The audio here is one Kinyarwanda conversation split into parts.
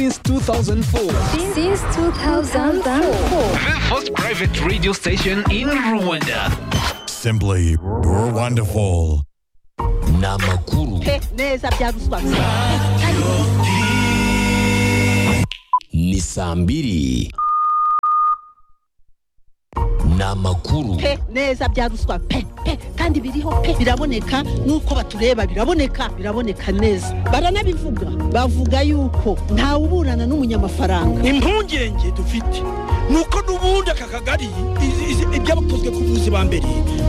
since 2004. Since 2004. The first private radio station in Rwanda. Simply wonderful. Namakuru. neza byarusobanutse Ni saa mbiri. Namakuru. pe neza byaruswa pe pe kandi biriho pe biraboneka nuko batureba biraboneka biraboneka neza baranabivuga bavuga yuko ntawe uburana n'umunyamafaranga impungenge dufite nuko n'ubundi aka kagari izi- izi- ibyakozwe ku buzi ba mbere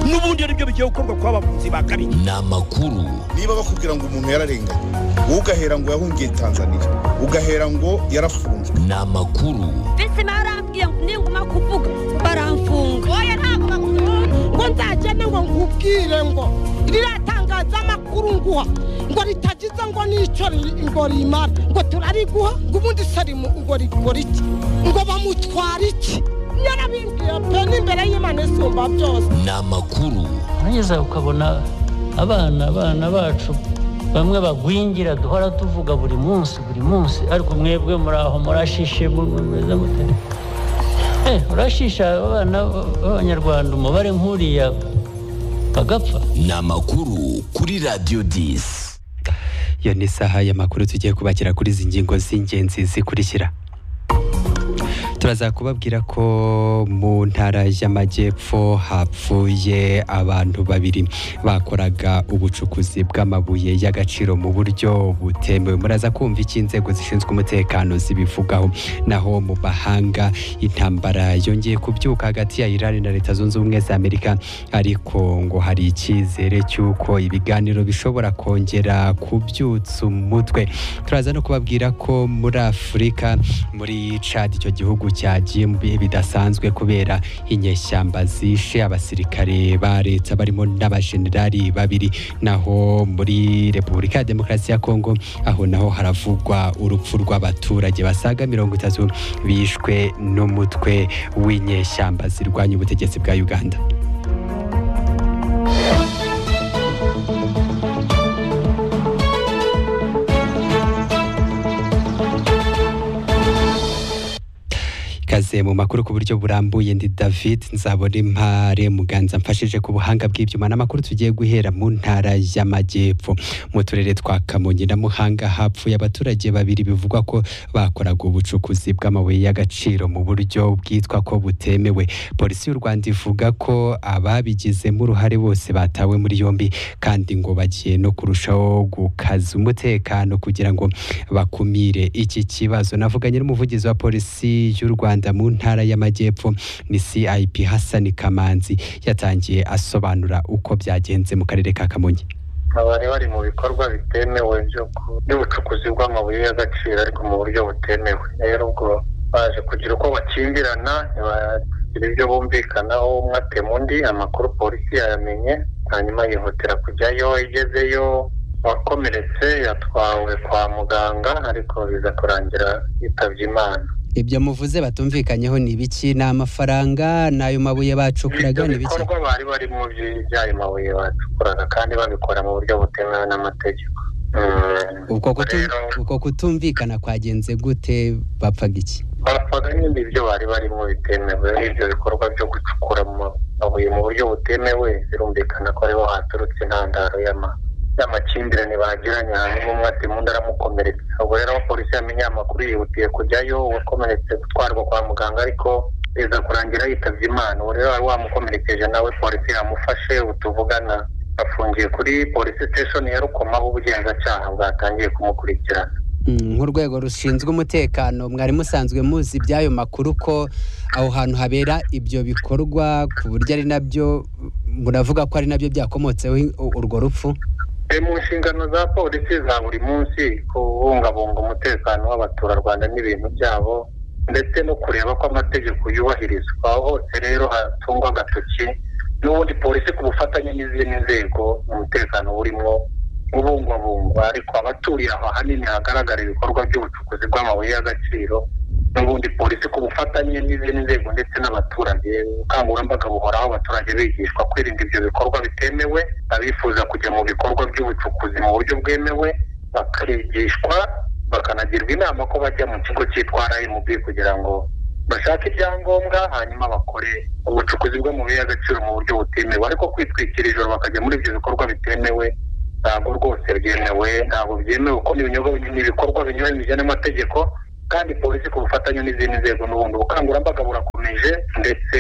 n'ubundi ari byo bigiye gukorwa kwa bavuzi ba kabiri Namakuru. niba bakubwira ngo umuntu yararenganye wowe ugahera ngo yahungiye tanzania ugahera ngo yarafunzwe Namakuru. bese barambwiye ngo ninguma kuvuga baramfunga oya ntabwo bakunda ngo nzagende ngo nkubwire ngo riratangaza amakuru nguha ngo ritagize ngo n'icyo ri- ngo rimara ngo turariguha ngo ubundi sarimu ngo rigura iki ngo bamutwara iki yarabimbwiye pe n'imbere y'imana isumba byose Namakuru. neza ukabona abana abana bacu bamwe bagwingira duhora tuvuga buri munsi buri munsi ariko mwebwe muri aho murashishe mu- mu- mumeze mute Eh, urashisha abana b'abanyarwanda umubare nk'uriya bagapfa Namakuru kuri Radio 10. iyo ni isaha y'amakuru tugiye kubakira kuri izi ngingo z'ingenzi zikurikira turaza kubabwira ko mu ntara y'amajyepfo hapfuye abantu babiri bakoraga ubucukuzi bw'amabuye y'agaciro mu buryo butemewe muraza kumva icyo inzego zishinzwe umutekano zibivugaho naho mu bahanga intambara yongeye kubyuka hagati ya Iran na Leta Zunze Ubumwe za Amerika ariko ngo hari icyizere cy'uko ibiganiro bishobora kongera kubyutsa umutwe turaza no kubabwira ko muri Afurika muri Chad icyo gihugu cyagiye mu bihe bidasanzwe kubera inyeshyamba zishe abasirikare ba leta barimo n'abajenerali babiri naho muri Repubulika ya Demokarasi ya Kongo aho naho haravugwa urupfu rw'abaturage basaga mirongo itatu bishwe n'umutwe w'inyeshyamba zirwanya ubutegetsi bwa Uganda ikaze mu makuru ku buryo burambuye ndi david nzabona impare muganza mfashije ku buhanga bw'ibyuma n'amakuru tugiye guhera mu ntara y'amajyepfo mu turere twa kamonyi na muhanga hapfuye abaturage babiri bivugwa ko bakoraga ubucukuzi bw'amabuye y'agaciro mu buryo bwitwa ko butemewe polisi y'u rwanda ivuga ko ababigizemo uruhare bose batawe muri yombi kandi ngo bagiye no kurushaho gukaza umutekano kugira ngo bakumire iki kibazo navuganye n'umuvugizi wa polisi y'u Rwanda mu ntara y'amajyepfo ni CIP Hassan Kamanzi yatangiye asobanura uko byagenze mu karere ka Kamonyi abari bari mu bikorwa bitemewe byo ku- by'ubucukuzi bw'amabuye y'agaciro ariko mu buryo butemewe rero ubwo baje kugira uko bakingirana ntibagira ibyo bumvikanaho umwe atema undi amakuru polisi yayamenye hanyuma yihutira kujyayo igezeyo wakomeretse yatwawe kwa muganga ariko biza kurangira yitabye imana ibyo muvuze batumvikanyeho ni ibiki ni amafaranga n'ayo mabuye bacukuraga ibyo ni ibiki bikorwa bari barimo by- by'ayo mabuye bacukuraga kandi babikora mu buryo butemewe n'amategeko Mm. ubwo kutu- Rero- ubwo kutumvikana kwagenze gute bapfaga iki bapfaga nyine ibyo bari barimo bitemewe ibyo bikorwa byo gucukura mu mabuye mu buryo butemewe birumvikana ko ariho haturutse intandaro y'ama- y'amakimbirane bagiranye hanyuma umwe ati undi aramukomeretsa ubwo rero aho polisi yamenye aya makuru yihutiye kujyayo uwakomeretse gutwarwa kwa muganga ariko biza kurangira yitabye imana ubu rero wari wamukomerekeje nawe polisi yamufashe ubu tuvugana afungiye kuri polisi station ya rukoma aho ubugenzacyaha bwatangiye kumukurikirana Mm, nk'urwego rushinzwe umutekano mwari musanzwe muzi iby'ayo makuru ko aho hantu habera ibyo bikorwa ku buryo ari nabyo muravuga ko ari nabyo byakomotseho i- u- urwo rupfu E, mu nshingano za polisi za buri munsi kubungabunga umutekano w'abaturarwanda n'ibintu byabo ndetse no kureba ko amategeko yubahirizwa aho hose rero hatungwa agatoki n'ubundi polisi ku bufatanye n'izindi nzego umutekano burimo ubungwabungwa ariko abaturiye aho ahanini hagaragara ibikorwa by'ubucukuzi bw'amabuye y'agaciro n'ubundi polisi ku bufatanye n'izindi nzego ndetse n'abaturage ubukangurambaga buhoraho abaturage bigishwa kwirinda ibyo bikorwa bitemewe abifuza kujya mu bikorwa by'ubucukuzi mu buryo bwemewe bakigishwa bakanagirwa inama ko bajya mu kigo cyitwa RMB kugira ngo bashake ibyangombwa hanyuma bakore ubucukuzi bwo mu bihe agaciro mu buryo butemewe ariko kwitwikira ijoro bakajya muri ibyo bikorwa bitemewe ntabwo rwose byemewe ntabwo byemewe kuko ni ibinyobwa ni ibikorwa binyuranye bijyanye n'amategeko kandi polisi ku bufatanye n'izindi nzego n'ubundi ubukangurambaga burakomeje ndetse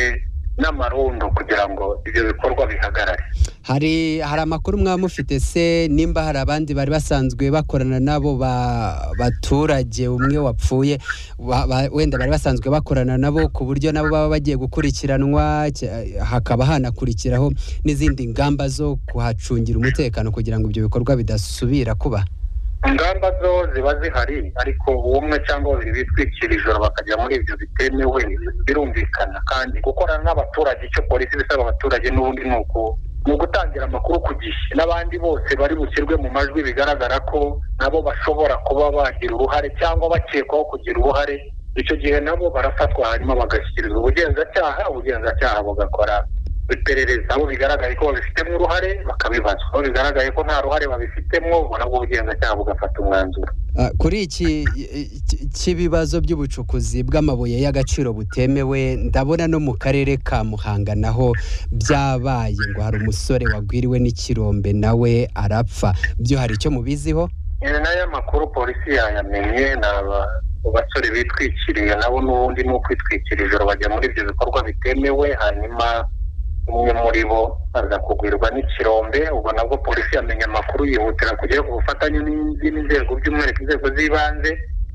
n'amarundo kugira ngo ibyo bikorwa bihagarare hari hari amakuru mwaba mufite se nimba hari abandi bari basanzwe bakorana n'abo ba- baturage umwe wapfuye wa- ba- wenda bari basanzwe bakorana nabo ku buryo nabo baba bagiye gukurikiranwa cya- hakaba hanakurikiraho n'izindi ngamba zo kuhacungira umutekano kugira ngo ibyo bikorwa bidasubira kuba ingamba zo ziba zihari ariko umwe cyangwa babiri bitwikira ijoro bakajya muri ibyo bitemewe birumvikana kandi gukorana n'abaturage icyo polisi ibisaba abaturage n'ubundi ni uku ni ugutangira amakuru ku gihe n'abandi bose bari bushyirwe mu majwi bigaragara ko nabo bashobora kuba bagira uruhare cyangwa bakekwaho kugira uruhare icyo gihe nabo barafatwa hanyuma bagashyikirizwa ubugenzacyaha ubugenzacyaha bugakora iperereza abo bigaragaye ko babifitemo uruhare bakabibazwa abo bigaragaye ko nta ruhare babifitemo nabwo ubugenzacyaha bugafata umwanzuro Ah, kuri iki iki- cy'ibibazo by'ubucukuzi bw'amabuye y'agaciro butemewe ndabona no mu karere ka muhanga naho byabaye ngo hari umusore wagwiriwe n'ikirombe nawe arapfa byo hari icyo mubiziho Eh, n'aya makuru polisi yayamenye ni aba- basore bitwikiriye nabo n'ubundi ni ukwitwikira ijoro bajya muri ibyo bikorwa bitemewe hanyuma umwe muri bo aza kugwirwa n'ikirombe ubwo nabwo polisi yamenye amakuru yihutira kujyayo ku bufatanye n'izindi nzego by'umwihariko inzego z'ibanze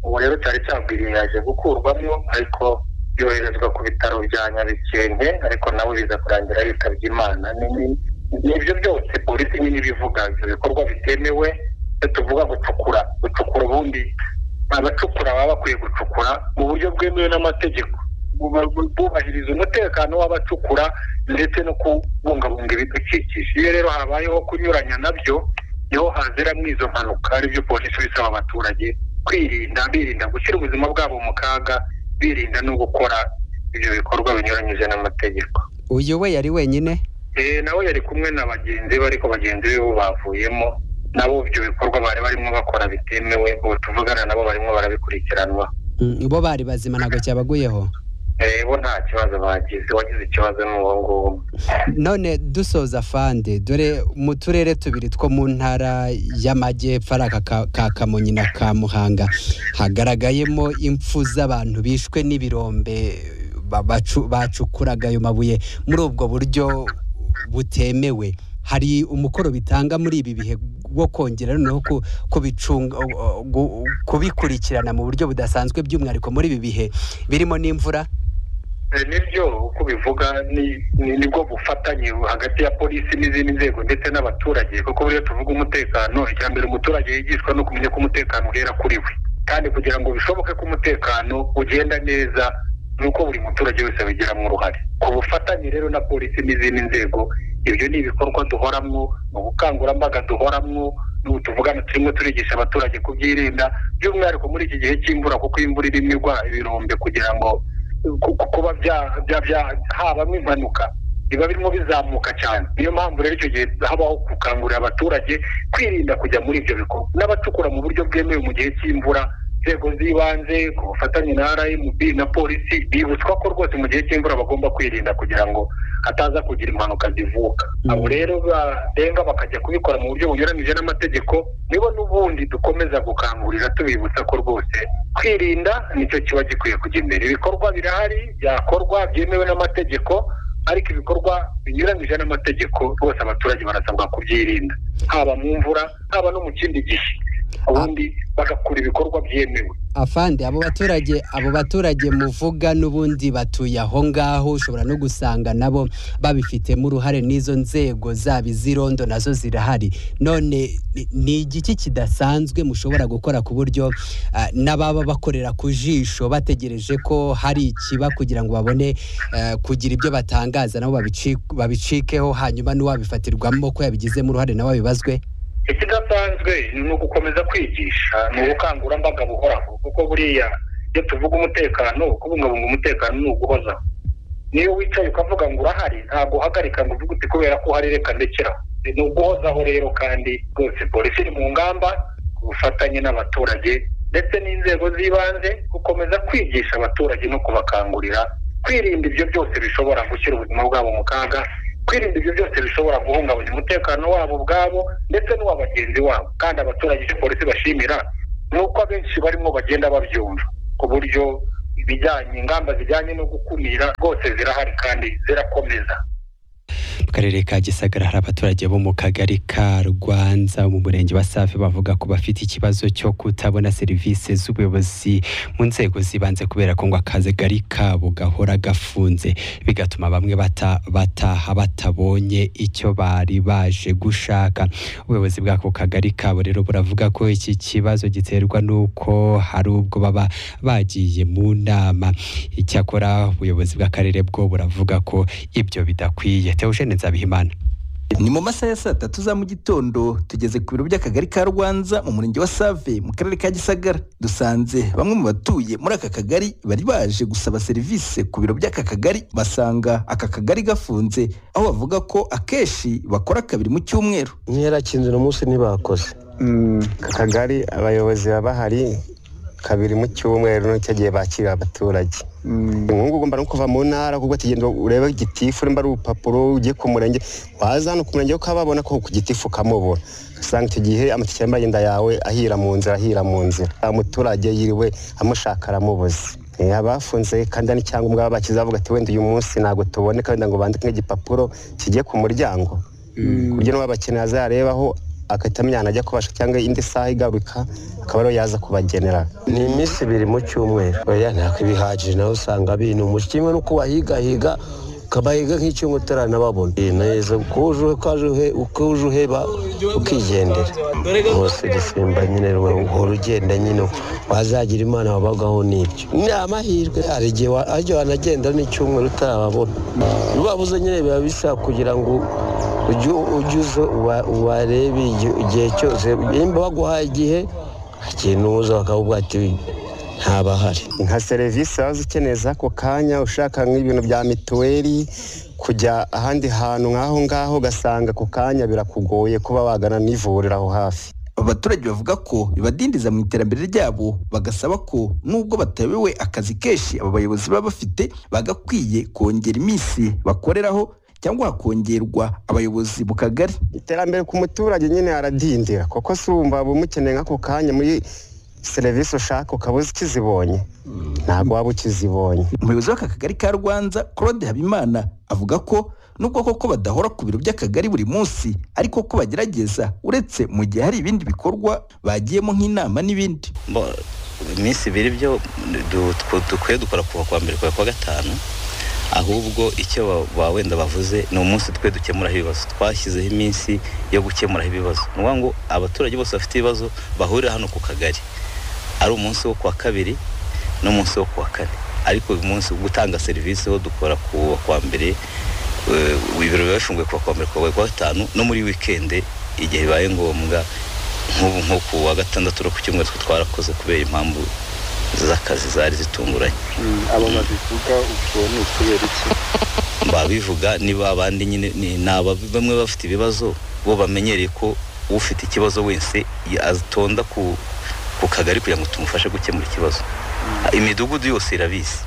ubu rero cyari cyagwiriye yaje gukurwamo ariko yoherezwa ku bitaro bya nyabikenke ariko nawe biza kurangira yitabye imana Ni- ni- ni ibyo byose polisi nyine ibivuga ibyo bikorwa bitemewe iyo tuvuga gucukura gucukura ubundi abacukura baba bakwiye gucukura mu buryo bwemewe n'amategeko Bu- bu- bubahiriza umutekano w'abacukura ndetse no kubungabunga ibidukikije iyo rero habayeho kunyuranya nabyo niho haziramo izo mpanuka aribyo polisi bisaba abaturage kwirinda birinda gushyira ubuzima bwabo mu kaga birinda no gukora ibyo bikorwa binyuranyije n'amategeko uyu we yari wenyine Eh, nawe yari kumwe na bagenzi be ariko bagenzi be bo bavuyemo nabo ibyo bikorwa bari barimo bakora bitemewe ubu tuvugana nabo barimo barabikurikiranwa Mm, bo bari bazima ntabwo cyabaguyeho Eh, bo nta kibazo bagize wagize ikibazo ni uwo nguwo none dusoza fande dore mu turere tubiri two mu ntara y'amajyepfo ari aka ka- ka kamonyi na ka muhanga hagaragayemo impfu z'abantu bishwe n'ibirombe ba- bacu- bacukuraga ayo mabuye muri ubwo buryo butemewe hari umukoro bitanga muri ibi bihe wo kongera noneho ku- kubicunga o- o- gu- kubikurikirana mu buryo budasanzwe by'umwihariko muri ibi bihe birimo n'imvura Eh, nibyo uko ubivuga ni- ni- nibwo bufatanye hagati ya polisi n'izindi nzego ndetse n'abaturage kuko buriya tuvuga umutekano icya mbere umuturage yigishwa ni ukumenya ko umutekano uhera kuri we kandi kugira ngo bishoboke ko umutekano ugenda neza ni uko buri muturage wese abigiramo uruhare ku bufatanye rero na polisi n'izindi nzego ibyo ni ibikorwa duhoramwo ni ubukangurambaga duhoramwo n'ubu tuvugana turimo turigisha abaturage kubyirinda by'umwihariko muri iki gihe cy'imvura kuko iyo imvura irimo igwa ibirombe kugira ngo ku- ku- kuba bya- bya- bya- habamo impanuka biba birimo bizamuka cyane niyo mpamvu rero icyo gihe habaho gukangurira abaturage kwirinda kujya muri ibyo bikorwa n'abacukura mu buryo bwemewe mu gihe cy'imvura inzego z'ibanze ku bufatanye na rmb na polisi bibutswa ko rwose mu gihe cy'imvura bagomba kwirinda kugira ngo hataza kugira impanuka zivuka abo rero barenga bakajya kubikora mu buryo bunyuranyije n'amategeko nibo n'ubundi dukomeza gukangurira tubibutsa ko rwose kwirinda nicyo kiba gikwiye kujya imbere ibikorwa birahari byakorwa byemewe n'amategeko ariko ibikorwa binyuranyije n'amategeko rwose abaturage barasabwa kubyirinda haba mu mvura haba no mu kindi gihe ubundi bagakora ibikorwa byemewe afande abo baturage abo baturage muvuga n'ubundi batuye aho ngaho ushobora no gusanga nabo babifitemo uruhare n'izo nzego zaba iz'irondo nazo zirahari none ni- ni igiki kidasanzwe mushobora gukora ku buryo ah, n'ababa bakorera ku jisho bategereje ko hari ikiba kugira ngo babone eh, kugira ibyo batangaza nabo babici- babicikeho hanyuma n'uwabifatirwamo ko yabigizemo uruhare nawe abibazwe ikidasanzwe ni ugukomeza kwigisha ni ubukangurambaga buhoraho kuko buriya iyo tuvuga umutekano kubungabunga umutekano ni uguhozaho niyo wicaye ukavuga ngo urahari ntabwo uhagarika ngo uvuge uti kubera ko uhari reka ndekeraho ni uguhozaho rero kandi rwose polisi iri mu ngamba ku bufatanye n'abaturage ndetse n'inzego z'ibanze gukomeza kwigisha abaturage no kubakangurira kwirinda ibyo byose bishobora gushyira ubuzima bwabo mu kaga kwirinda ibyo byose bishobora guhungabanya umutekano wabo ubwabo ndetse n'uwa bagenzi wabo kandi abaturage icyo polisi bashimira ni uko abenshi barimo bagenda babyumva ku buryo ibijyanye ingamba zijyanye no gukumira rwose zirahari kandi zirakomeza mu karere ka gisagara hari abaturage bo mu kagari ka rwanza mu murenge wa safi bavuga ko bafite ikibazo cyo kutabona serivisi z'ubuyobozi mu nzego z'ibanze kubera ko ngo akagari kabo gahora gafunze bigatuma bamwe bata- bataha batabonye icyo bari baje gushaka ubuyobozi bw'ako kagari kabo rero buravuga ko iki kibazo giterwa n'uko hari ubwo baba bagiye mu nama icyakora ubuyobozi bw'akarere bwo buravuga ko ibyo bidakwiye teogene nzabihimana ni mu masaha ya saa tatu za mu gitondo tugeze ku biro by'akagari ka rwanza mu murenge wa save mu karere ka gisagara dusanze bamwe mu batuye muri aka kagari bari baje gusaba serivisi ku biro by'aka kagari basanga aka kagari gafunze aho bavuga ko akenshi bakora kabiri mu cyumweru nkerakinze uno munsi ntibakoze akagari abayobozi baba bahari kabiri mu cyumweru n'icyo gihe bakira abaturage nk'ubu mba no kuva mu ntara kuko tugenda urebe gitifu nimba ari urupapuro ugiye ku murenge waza hano ku murenge ukababona ko ku gitifu ukamubona usanga icyo gihe amatike y'amagenda yawe ahira mu nzira ahira mu nzira umuturage yiriwe amushaka aramubuze Eh, abafunze kandi hari icyangombwa baba bakize bavuga ati wenda uyu munsi ntabwo tuboneka wenda ngo bandike nk'igipapuro kigiye ku muryango ku buryo n'uwabakeneye azarebaho agahita amenya ahantu ajya kubasha cyangwa indi saha igaruka akaba ariyo yaza kubagenera ni iminsi ibiri mu cyumweru oya ntabwo ibihagije nawe usanga binumuje kimwe n'uko wahigahiga ukabahiga nk'icyumweru utaranababona ni neza uko uje ukaje uhe- uko uje uheba ukigendera bose dusimba nyine uhora ugenda nyine wazagira imana wabagaho n'ibyo ni amahirwe hari igihe wa- hari igihe wanagenda n'icyumweru utarababona ubabuze nyine biba bisaba kugira ngo ujye ujye uza uba- ubarebe igi- igihe cyose nimba baguhaye igihe ikintu uza bakakubwira ati ntabahari nka serivisi waza ukeneye z'ako kanya ushaka nk'ibintu bya mituweli kujya ahandi hantu nk'aho ngaho ugasanga ako kanya birakugoye kuba wagana n'ivuriro aho hafi abaturage bavuga ko bibadindiza mu iterambere ryabo bagasaba ko nubwo batayobewe akazi kenshi aba bayobozi baba bafite bagakwiye kongera iminsi bakoreraho cyangwa hakongerwa abayobozi mu kagari iterambere ku muturage nyine aradindira kuko si wumva waba umukeneye nk'ako kanya muri serivisi ushaka ukaba uzi ukizibonye ntabwo waba ukizibonye umuyobozi w'aka kagari ka rwanza claude habimana avuga ko nubwo koko badahora ku biro by'akagari buri munsi ariko ko bagerageza uretse mu gihe hari ibindi bikorwa bagiyemo nk'inama n'ibindi Mbo- iminsi ibiri byo du- tw- dukwiye dukora kuva kuwa mbere kuva kuwa gatanu ahubwo icyo ba- ba wenda bavuze ni umunsi twe dukemuraho ibibazo twashyizeho iminsi yo gukemuraho ibibazo ni ukuvuga ngo abaturage bose bafite ibibazo bahurira hano ku kagari ari umunsi wo kuwa kabiri n'umunsi wo kuwa kane ariko uyu munsi wo gutanga serivisi wo dukora kuwa kuwa mbere eh, ibiro biba bifunguye kuwa kuwa mbere kuwa kuwa gatanu no muri wikende igihe bibaye ngombwa nk'ubu nko ku wa gatandatu no ku cyumweru twe twarakoze kubera impamvu z'akazi zari zitunguranye abo babivuga ubwo ni ukubera iki babivuga niba abandi nyine ni ni aba- bamwe bafite ibibazo bo bamenyereye ko ufite ikibazo wese ya- atonda ku ku kagari kugira ngo tumufashe gukemura ikibazo imidugudu yose irabizi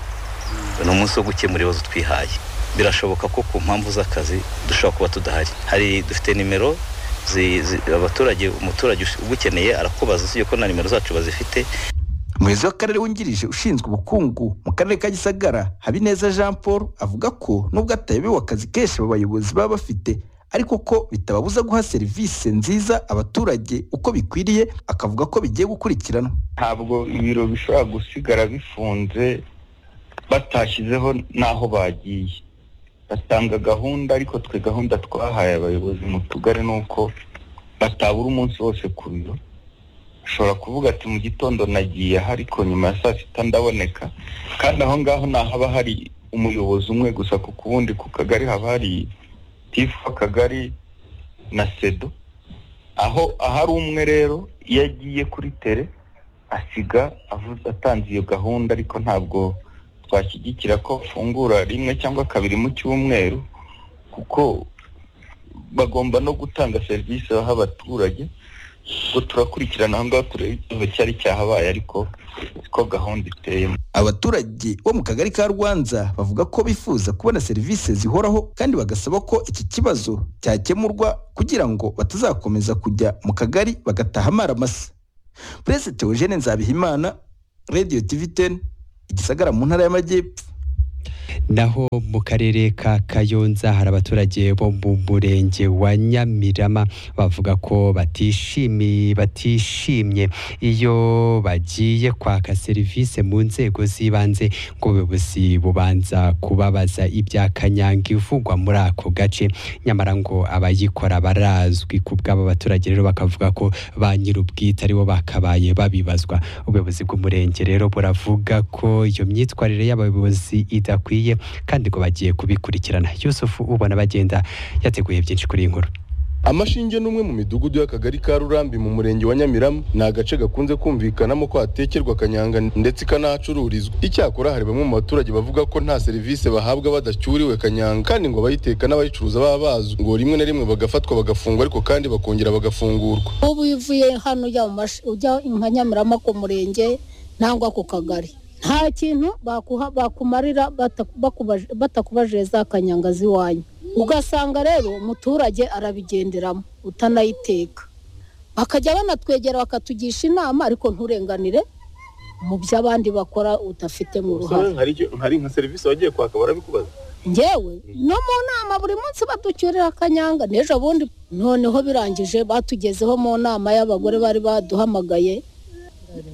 ni umunsi wo gukemura ibibazo twihaye birashoboka ko ku mpamvu z'akazi dushobora kuba tudahari hari dufite nimero zi- zi- abaturage umuturage ugukeneye arakubaza usibye ko na nimero zacu bazifite umuyobozi w'akarere wungirije ushinzwe ubukungu mu karere ka gisagara habineza jean paul avuga ko nubwo atayobewe akazi kenshi aba bayobozi baba bafite ariko ko bitababuza guha serivisi nziza abaturage uko bikwiriye akavuga ko bigiye gukurikiranwa ntabwo ibiro bishobora gusigara bifunze batashyizeho n'aho bagiye batanga gahunda ariko twe gahunda twahaye abayobozi mu tugari ni uko batabura umunsi wose ku biro ushobora kuvuga ati mu gitondo nagiye aha ariko nyuma ya saa sita ndaboneka kandi aho ngaho ni ahaba hari umuyobozi umwe gusa kuko ubundi ku kagari haba hari tifu w'akagari na sedo aho ahari umwe rero iyo agiye kuri tere asiga avuze atanze iyo gahunda ariko ntabwo twashyigikira ko afungura rimwe cyangwa kabiri mu cyumweru kuko bagomba no gutanga serivisi baha abaturage ubwo turakurikirana aho ngaho turebe ikibazo cyari cyahabaye ariko siko gahunda iteyemo abaturage bo mu kagari ka rwanza bavuga ko bifuza kubona serivisi zihoraho kandi bagasaba ko iki kibazo cyakemurwa kugira ngo batazakomeza kujya mu kagari bagataha amaramasa perezida teogene nzabihimana radiyo tiviteni igisagara mu ntara y'amajyepfo naho mu karere ka kayonza hari abaturage bo mu murenge wa nyamirama bavuga ko batishimiye batishimye iyo bagiye kwaka serivisi mu nzego z'ibanze ngo ubuyobozi bubanza kubabaza ibya kanyanga ivugwa muri ako gace nyamara ngo abayikora barazwi ku bw'aba baturage rero bakavuga ko ba nyir'ubwite aribo bakabaye babibazwa ubuyobozi bw'umurenge rero buravuga ko iyo myitwarire y'abayobozi idakwiye kandi ngo bagiye kubikurikirana yusufu ubona bagenda yateguye byinshi kuri iyi nkuru amashinge ni umwe mu midugudu y'akagari ka rurambi mu murenge wa nyamirama ni agace gakunze kumvikanamo ko hatekerwa kanyanga ndetse ikanahacururizwa icyakora hari bamwe mu baturage bavuga ko nta serivisi bahabwa badacyuriwe kanyanga kandi ngo abayiteka n'abayicuruza baba bazwi ngo rimwe na rimwe bagafatwa bagafungwa ariko kandi bakongera bagafungurwa ubu iyo uvuye hano ujya mu mash- ujya nka nyamirama ku murenge nangwa ku kagari nta kintu bakuha bakumarira bata- bakubaje- batakubajije za kanyanga z'iwanyu ugasanga rero umuturage arabigenderamo utanayiteka bakajya banatwegera bakatugisha inama ariko nturenganire mu byo abandi bakora udafite mu ruhare hari nka serivisi wagiye kwaka barabikubaza ngewe no mu nama buri munsi baducyurira akanyanga n'ejo bundi noneho birangije batugezeho mu nama y'abagore bari baduhamagaye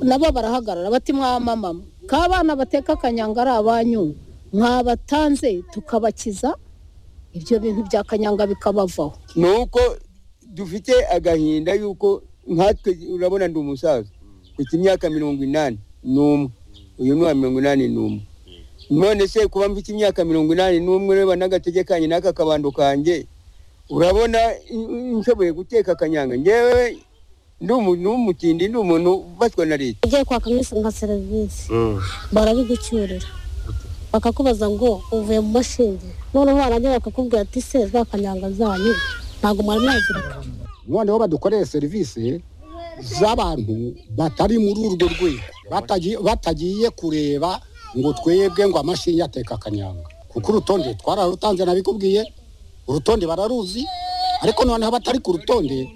nabo barahagarara bati mwamamama k'abana bateka akanyanga ari abanyu mwabatanze tukabakiza ibyo bintu bya kanyanga bikabavaho ni uko dufite agahinda yuko nkatwe urabona ndi umusaza mfite imyaka mirongo inani n'umwe uyu ni uwa mirongo inani n'umwe none se kuba mfite imyaka mirongo inani n'umwe ureba n'agatege kanjye n'aka kabando kanjye urabona n- nshoboye guteka akanyanga ngewe ndi umuntu w'umutindi ndi umuntu ufatwa na leta ugiye kwaka nk'is- nka serivisi barabigucyurira bakakubaza ngo uvuye mu mashinge noneho warangira bakakubwira ati se za kanyanga zanyu ntabwo mwari mwazirika noneho badukoreye serivisi z'abantu batari muri urwo rwego Batagi- batagiye kureba ngo twebwe ngo amashinge ateka akanyanga kuko urutonde twararutanze nabikubwiye urutonde bararuzi ariko noneho abatari ku rutonde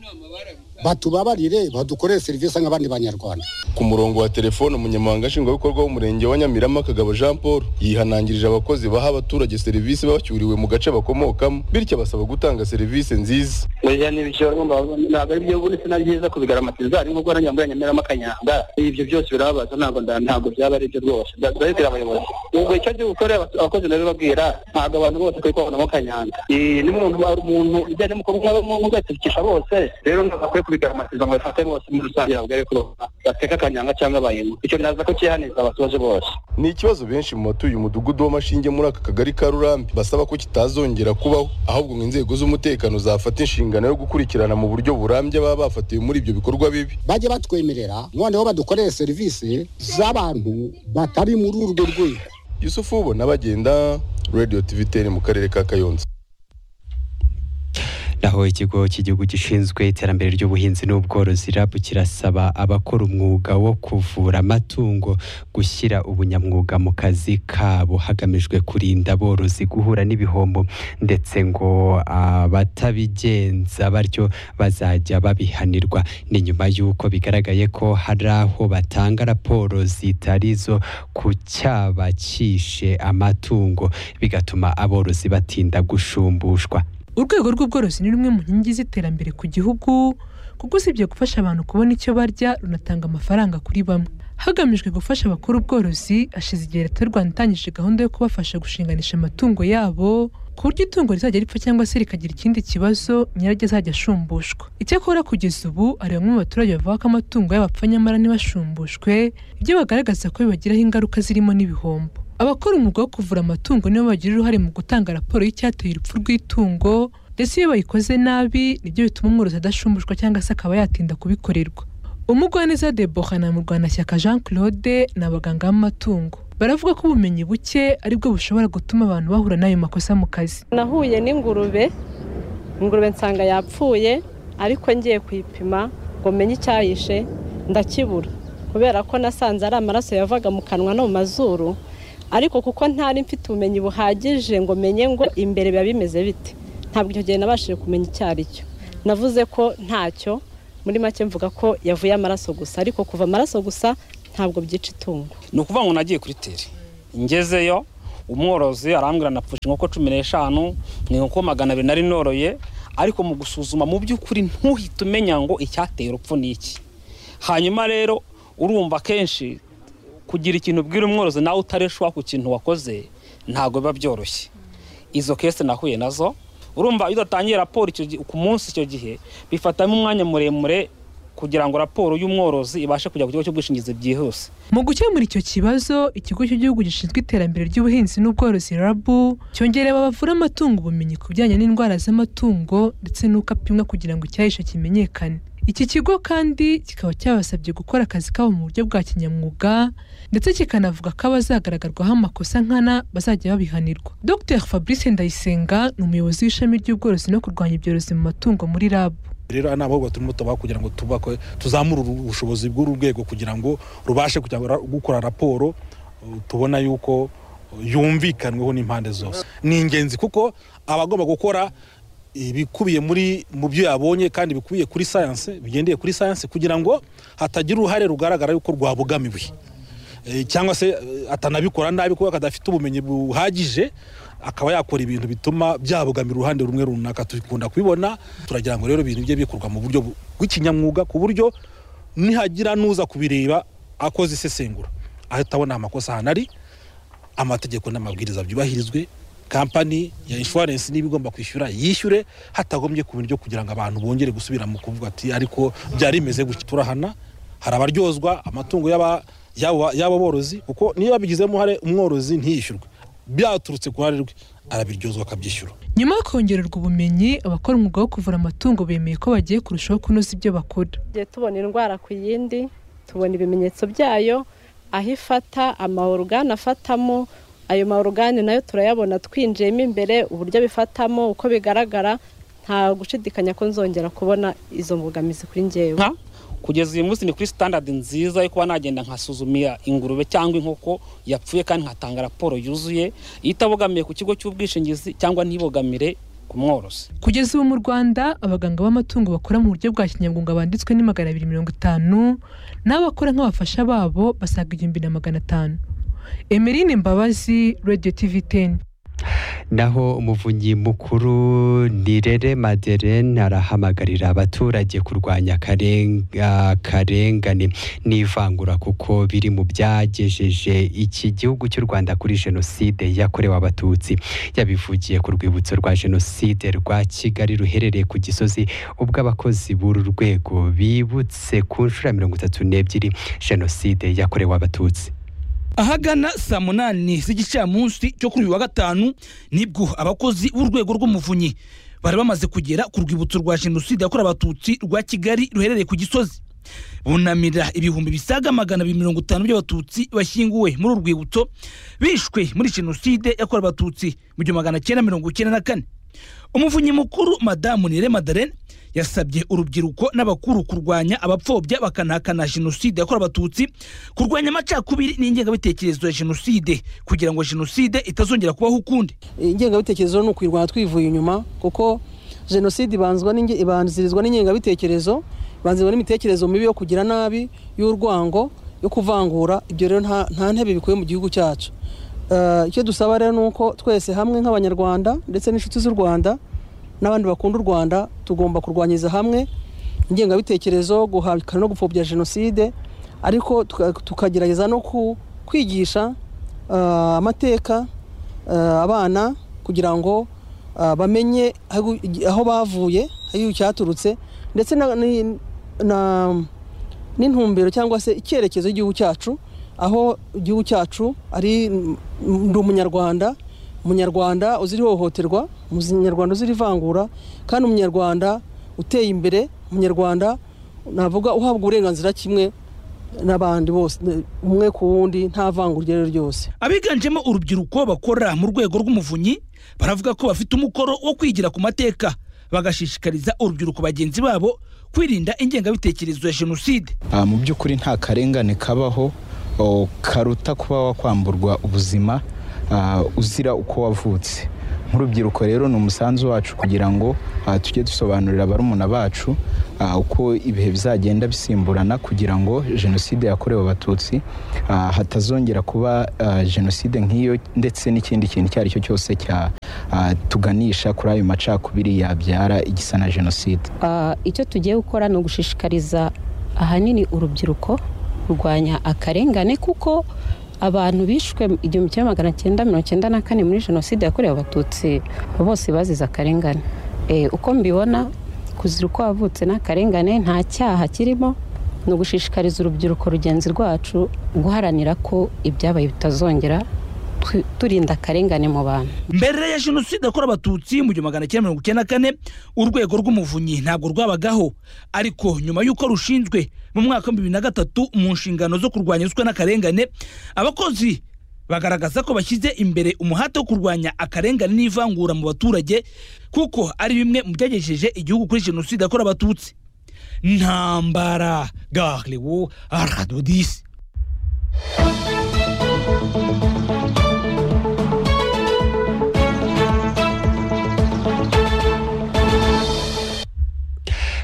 batubabarire badukorere serivisi nk'abandi banyarwanda ku murongo wa telefone umunyamabanga nshingwabikorwa w'umurenge wa nyamirama kagabo jean paul yihanangirije abakozi baha abaturage serivisi babacyuriwe mu gace bakomokamo bityo abasaba gutanga serivisi nziza oya ni ibishoro ntabwo ari byo ubundi sinari byiza kubigaramatiza ari nko guharanira muri nyamiramo akanyanga ibyo byose birababaza ntabwo nda- ntabwo byaba ari byo rwose Nda- ndabibwira abayobozi ubwo icyo gihe ukora abas- abakozi ndabibabwira ntabwo abantu bose kuri kwabanamo kanyanga Eh, ni umuntu ari umuntu ujyanye mu kubamugatikisha bose rero ntabwo akwiye kubigaramatiza ngo bifate bose muri rusange ntabwo ari ko bateka akanyanga cyangwa abayemo icyo naza ko cyihaniza abaturage bose ni ikibazo benshi mu batuye umudugudu w'amashinge muri aka kagari ka rurambi basaba ko kitazongera kubaho ahubwo ngo inzego z'umutekano zafata inshingano yo gukurikirana mu buryo burambye baba bafatiwe muri ibyo bikorwa bibi bajye batwemerera noneho badukorere serivisi z'abantu batari muri urwo rwego yusufu ubona bagenda radiyo tiviteni mu karere ka kayonza naho ikigo cy'igihugu gishinzwe iterambere ry'ubuhinzi n'ubworozi RAB kirasaba abakora umwuga wo kuvura amatungo gushyira ubunyamwuga mu kazi kabo hagamijwe kurinda aborozi guhura n'ibihombo ndetse ngo abatabigenza batyo bazajya babihanirwa ni nyuma y'uko bigaragaye ko hari aho batanga raporo zitari zo ku cyaba cyishe amatungo bigatuma aborozi batinda gushumbushwa urwego rw'ubworozi ni rumwe mu nkingi z'iterambere ku gihugu kuko usibye gufasha abantu kubona icyo barya runatanga amafaranga kuri bamwe hagamijwe gufasha abakora ubworozi hashize igihe leta y'u rwanda itangije gahunda yo kubafasha gushinganisha amatungo yabo ku buryo itungo rizajya ripfa cyangwa se rikagira ikindi kibazo nyiraryo azajya ashumbushwa icyakora kugeza ubu hari bamwe mu baturage bavuga ko amatungo yabo apfa nyamara ntibashumbushwe ibyo bagaragaza ko bibagiraho ingaruka zirimo n'ibihombo abakora umwuga wo kuvura amatungo nibo bagira uruhare mu gutanga raporo y'icyateye urupfu rw'itungo ndetse iyo bayikoze nabi nibyo bituma umworozi adashumbushwa cyangwa se akaba yatinda kubikorerwa umugwaneza debora na murwanashyaka jean claude ni abaganga b'amatungo baravuga ko ubumenyi buke aribwo bushobora gutuma abantu bahura n'ayo makosa mu kazi nahuye n'ingurube ingurube nsanga yapfuye ariko ngiye kuyipima ngo menye icyayishe ndakibura kubera ko nasanze ari amaraso yavaga mu kanwa no mu mazuru ariko kuko ntari mfite ubumenyi buhagije ngo menye ngo imbere biba bimeze bite ntabwo icyo gihe nabashije kumenya icyo ari cyo navuze ko ntacyo muri make mvuga ko yavuye amaraso gusa ariko kuva amaraso gusa ntabwo byica itungo ni ukuvuga ngo nagiye kuri teri ngezeyo umworozi arambwira napfusha inkoko cumi n'eshanu ni inkoko magana abiri nari noroye ariko mu gusuzuma mu by'ukuri ntuhite umenya ngo icyateye urupfu ni iki hanyuma rero urumva akenshi kugira ikintu ubwira umworozi nawe utareshwa ku kintu wakoze ntabwo biba byoroshye izo kese nahuye nazo urumva iyo udatangiye raporo icyo gihe- ku munsi icyo gihe bifatamo umwanya muremure kugira ngo raporo y'umworozi ibashe kujya ku kigo cy'ubwishingizi byihuse Mu gukemura icyo kibazo, ikigo cy'igihugu gishinzwe iterambere ry'ubuhinzi n'ubworozi RAB cyongereye abavura amatungo ubumenyi ku bijyanye n'indwara z'amatungo ndetse n'uko apimwa kugira ngo icyahishe kimenyekane. Iki kigo kandi kikaba cyabasabye gukora akazi kabo mu buryo bwa kinyamwuga ndetse kikanavuga ko abazagaragarwaho amakosa nkana bazajya babihanirwa. Dr Fabrice Ndayisenga ni umuyobozi w'ishami ry'ubworozi no kurwanya ibyorezo mu matungo muri RAB. rero ari n'abahugurwa turimo tubaha kugira ngo tubakwe tuzamure uru- ubushobozi bw'uru rwego kugira ngo rubashe kujya ra- gukora raporo uh, tubona yuko uh, yumvikanweho n'impande zose ni ingenzi kuko abagomba gukora ibikubiye muri mu byo yabonye kandi bikubiye kuri sayanse bigendeye kuri sayanse kugira ngo hatagira uruhare rugaragara yuko rwabogamiwe Eh, cyangwa se eh, atanabikora nabi kuko kadafite ubumenyi buhagije akaba yakora ibintu bituma byabogamira uruhande rumwe runaka tubikunda kubibona turagira ngo rero ibintu bye bikorwa mu buryo bu- bw'ikinyamwuga ku buryo nihagira n'uza kubireba akoze isesengura ahita abona amakosa ahantu ari amategeko n'amabwiriza byubahirizwe kampani ya inshuwarensi niba igomba kwishyura yishyure hatagombye ku buryo kugira ngo abantu bongere gusubira mu kuvuga ati ariko byari bimeze gutya turahana hari abaryozwa amatungo y'aba- y'abo y'abo borozi kuko niba abigizemo uruhare umworozi ntiyishyurwe byaturutse ku ruhare rwe arabiryozwa akabyishyura Nyuma yo kongererwa ubumenyi, abakora umwuga wo kuvura amatungo bemeye ko bagiye kurushaho kunoza ibyo bakora. tugiye tubona indwara ku yindi tubona ibimenyetso byayo aho ifata amaorugane afatamo ayo maorugane nayo turayabona twinjiyemo imbere uburyo bifatamo uko bigaragara nta gushidikanya ko nzongera kubona izo mbogamizi kuri ngewe kugeza uyu munsi ni kuri standard nziza yo kuba nagenda nkasuzumira ingurube cyangwa inkoko yapfuye kandi nkatanga raporo yuzuye itabogamiye ku kigo cy'ubwishingizi cyangwa ntibogamire ku mworozi Kugeza ubu mu Rwanda, abaganga b'amatungo bakora mu buryo bwa kinyamwuga banditswe ni magana abiri mirongo itanu, n'abakora nk'abafasha babo basaga igihumbi na magana atanu. Emeline Mbabazi, Radio TV 10. naho umuvunyi mukuru nirere maderene arahamagarira abaturage kurwanya akarenga- akarengane n'ivangura kuko biri mu byagejeje iki gihugu cy'u rwanda kuri jenoside yakorewe abatutsi yabivugiye ku rwibutso rwa jenoside rwa kigali ruherereye ku gisozi ubwo abakozi b'uru rwego bibutse ku nshuro ya mirongo itatu n'ebyiri jenoside yakorewe abatutsi ahagana saa munani z'igicamunsi cyo kuri uyu wa gatanu nibwo abakozi b'urwego rw'umuvunyi bari bamaze kugera ku rwibutso rwa jenoside yakorewe abatutsi rwa kigali ruherereye ku gisozi bunamira ibihumbi bisaga magana abiri mirongo itanu by'abatutsi bashyinguwe muri uru rwibutso bishwe muri jenoside yakorewe abatutsi mu gihumbi magana cyenda mirongo icyenda na kane umuvunyi mukuru madamu nire madarene yasabye urubyiruko n'abakuru kurwanya abapfobya bakanahakana jenoside yakorewe abatutsi kurwanya amacakubiri n'ingengabitekerezo ya jenoside kugira ngo jenoside itazongera kubaho ukundi ingengabitekerezo ni ukwirwanya twivuye inyuma kuko jenoside ibanzwa n'inge- ibanzirizwa n'ingengabitekerezo ibanzirizwa n'imitekerereze mibi yo kugira nabi y'urwango yo kuvangura ibyo rero nta nta ntebe bikuye mu gihugu cyacu Eh, icyo dusaba rero ni uko twese hamwe nk'abanyarwanda ndetse n'inshuti z'u rwanda n'abandi bakunda u rwanda tugomba kurwanyiriza hamwe ingengabitekerezo guhakana no gupfobya jenoside ariko tuka- tukagerageza no ku- kwigisha eh, amateka eh, abana kugira ngo eh, bamenye aho aho bavuye aho cyaturutse ndetse na- ni- na- n'intumbero cyangwa se icyerekezo cy'igihugu cyacu aho igihugu cyacu ari ndi umunyarwanda umunyarwanda uzira ihohoterwa umunyarwanda uzira ivangura kandi umunyarwanda uteye imbere umunyarwanda navuga uhabwa uburenganzira kimwe n'abandi bose umwe ku wundi nta vangura iryo ari ryo ryose abiganjemo urubyiruko bakora mu rwego rw'umuvunyi baravuga ko bafite umukoro wo kwigira ku mateka bagashishikariza urubyiruko bagenzi babo kwirinda ingengabitekerezo ya jenoside Ah, mu by'ukuri nta karengane kabaho o, karuta kuba wakwamburwa ubuzima ah, uzira uko wavutse nk'urubyiruko rero ni umusanzu wacu kugira ngo ah, tujye dusobanurira barumuna bacu ah, uko ibihe bizagenda bisimburana kugira ngo jenoside yakorewe abatutsi ah, hatazongera kuba ah, jenoside nk'iyo ndetse n'ikindi kintu icyo ari cyo cyose cyatuganisha kuri ayo macakubiri yabyara igisa na jenoside Ah, icyo tugiye gukora ni ugushishikariza ahanini urubyiruko kurwanya akarengane kuko abantu bishwe igihumbi kimwe magana cyenda mirongo icyenda na kane muri jenoside yakorewe abatutsi bose bazize akarengane Eh, uko mbibona kuzira uko wavutse n'akarengane nta cyaha kirimo ni ugushishikariza urubyiruko rugenzi rwacu guharanira ko ibyabaye bitazongera tu- turinda akarengane mu bantu mbere ya jenoside yakorewe abatutsi mu gihumbi magana cyenda mirongo icyenda na kane urwego rw'umuvunyi ntabwo rwabagaho ariko nyuma y'uko rushinzwe mu mwaka w'ibihumbi bibiri na gatatu mu nshingano zo kurwanya ruswa n'akarengane abakozi bagaragaza ko bashyize imbere umuhate wo kurwanya akarengane n'ivangura mu baturage kuko ari bimwe mu byagejeje igihugu kuri jenoside yakorewe abatutsi ntambara garewo aradodisi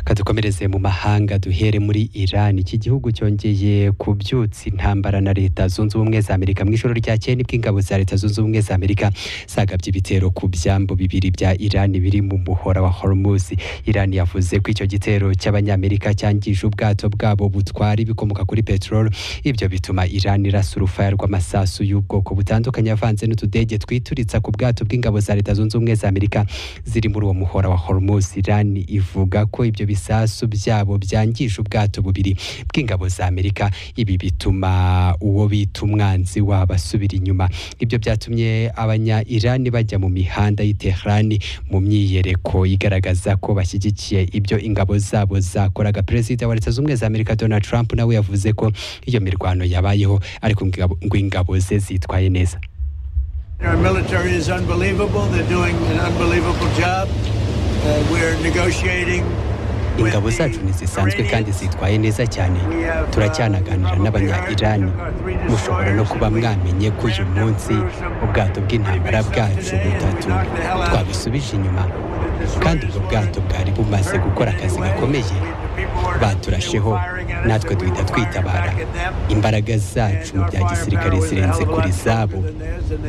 kadukomereze mu mahanga duhere muri Iran iki gihugu cyongeye kubyutsa intambara na leta zunze ubumwe za Amerika mu ijoro ryakeye nibwo ingabo za leta zunze ubumwe za Amerika zagabye ibitero ku byambu bibiri bya Iran biri mu muhora wa Hormuz Iran yavuze ko icyo gitero cy'abanyamerika cyangije ubwato bwabo butwara ibikomoka kuri peteroli ibyo bituma Iran irasa urufaya rw'amasasu y'ubwoko butandukanye avanze n'utudege twituritsa ku bwato bw'ingabo za leta zunze ubumwe za Amerika ziri muri uwo muhora wa Hormuz Iran ivuga ko ibyo bisasu byabo byangije ubwato bubiri bw'ingabo za Amerika ibi bituma uwo bita umwanzi wabo asubira inyuma ibyo byatumye abanya Iran bajya mu mihanda y'i Tehran mu myiyereko igaragaza ko bashyigikiye ibyo ingabo zabo zakoraga perezida wa leta zunze ubumwe za Amerika Donald Trump nawe yavuze ko iyo mirwano yabayeho ariko ingabo- ngo ingabo ze zitwaye neza Our military is unbelievable. They're doing an unbelievable job. Uh, we're negotiating. ingabo zacu ntizisanzwe kandi zitwaye neza cyane turacyanaganira n'abanya-irani mushobora no kuba mwamenye ko uyu munsi ubwato bw'intambara bwacu butatu twabusubije inyuma kandi ubwo bwato bwari bumaze gukora akazi gakomeye baturasheho natwe duhita twitabara imbaraga zacu mu bya gisirikare zirenze kuri zabo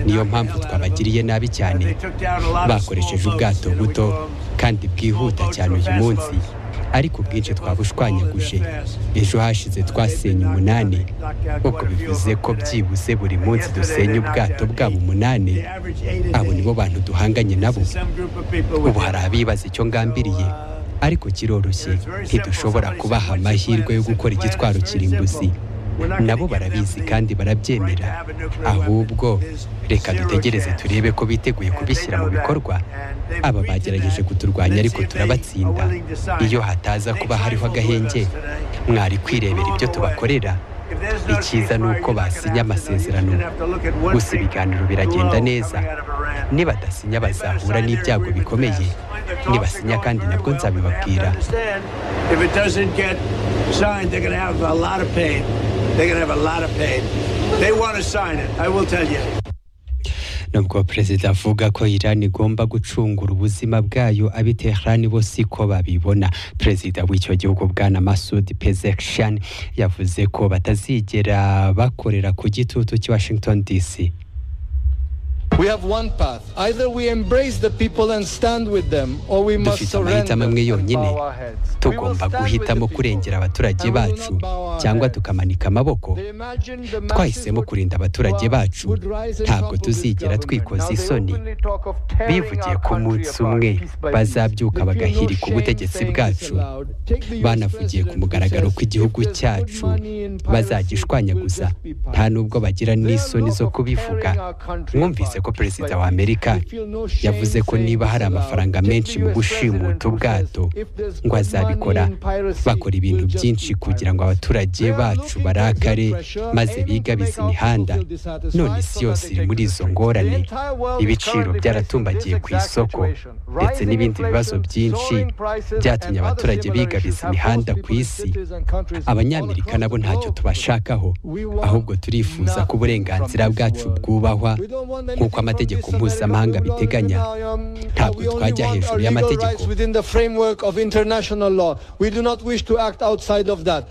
niyo mpamvu twabagiriye nabi cyane bakoresheje ubwato buto kandi bwihuta cyane uyu munsi ariko ubwinshi twabushwanyaguje ejo hashize twasenye umunani ubwo bivuze ko byibuze buri munsi dusenya ubwato bwabo umunani abo nibo bantu duhanganye nabo ubu hari abibaza icyo ngambiriye ariko kiroroshye ntidushobora kubaha amahirwe yo gukora igitwaro kirimbuzi nabo barabizi kandi barabyemera ahubwo reka dutegereze turebe ko biteguye kubishyira mu bikorwa aba bagerageje kuturwanya ariko turabatsinda iyo hataza kuba hariho agahenge mwari kwirebera ibyo tubakorera icyiza ni uko basinya amasezerano gusa ibiganiro biragenda neza nibadasinya bazahura n'ibyago bikomeye nibasinya kandi nabwo nzabibabwira Understand, if it doesn't get signed, they're going to have a lot of pain. They're going to have a lot of pain. They want to sign it, I will tell you. nubwo perezida avuga ko Iran igomba gucungura ubuzima bwayo abi Tehran bo siko babibona perezida w'icyo gihugu bwana Masoud Pezeshkian yavuze ko batazigera bakorera ku gitutu cy'i Washington DC We have one path. Either we embrace the people and stand with them, or we must dufite amahitamo surrender amwe yonyine our heads. tugomba guhitamo kurengera abaturage bacu cyangwa tukamanika amaboko twahisemo kurinda abaturage bacu ntabwo tuzigera twikoza isoni bivugiye ko umunsi umwe bazabyuka bagahirika ubutegetsi bwacu banavugiye ku mugaragaro ko igihugu cyacu bazagishwanyaguza nta nubwo bagira n'isoni zo kubivuga mwumvise ko perezida wa amerika yavuze ko niba hari amafaranga menshi mu gushimuta ubwato ngo azabikora bakora ibintu byinshi kugira ngo abaturage bacu barakare maze bigabize imihanda none isi yose iri muri izo ngorane ibiciro byaratumbagiye ku isoko ndetse n'ibindi bibazo byinshi byatumye abaturage bigabiza imihanda ku isi abanyamerika nabo ntacyo tubashakaho ahubwo turifuza ko uburenganzira bwacu bwubahwa nk'uko amategeko mpuzamahanga abiteganya ntabwo twajya hejuru y'amategeko within the framework of international law. We do not wish to act outside of that.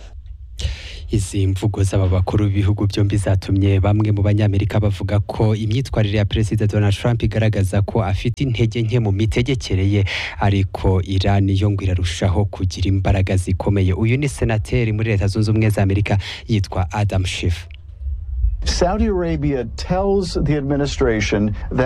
izi mvugo z'aba bakuru b'ibihugu byombi zatumye bamwe mu banyamerika bavuga ko imyitwarire ya perezida donald trump igaragaza ko afite intege nke mu mitegekere ye ariko iran yo ngo irarushaho kugira imbaraga zikomeye uyu ni senateri muri leta zunze ubumwe za amerika yitwa adam schiff Saudi Arabia tells the administration that.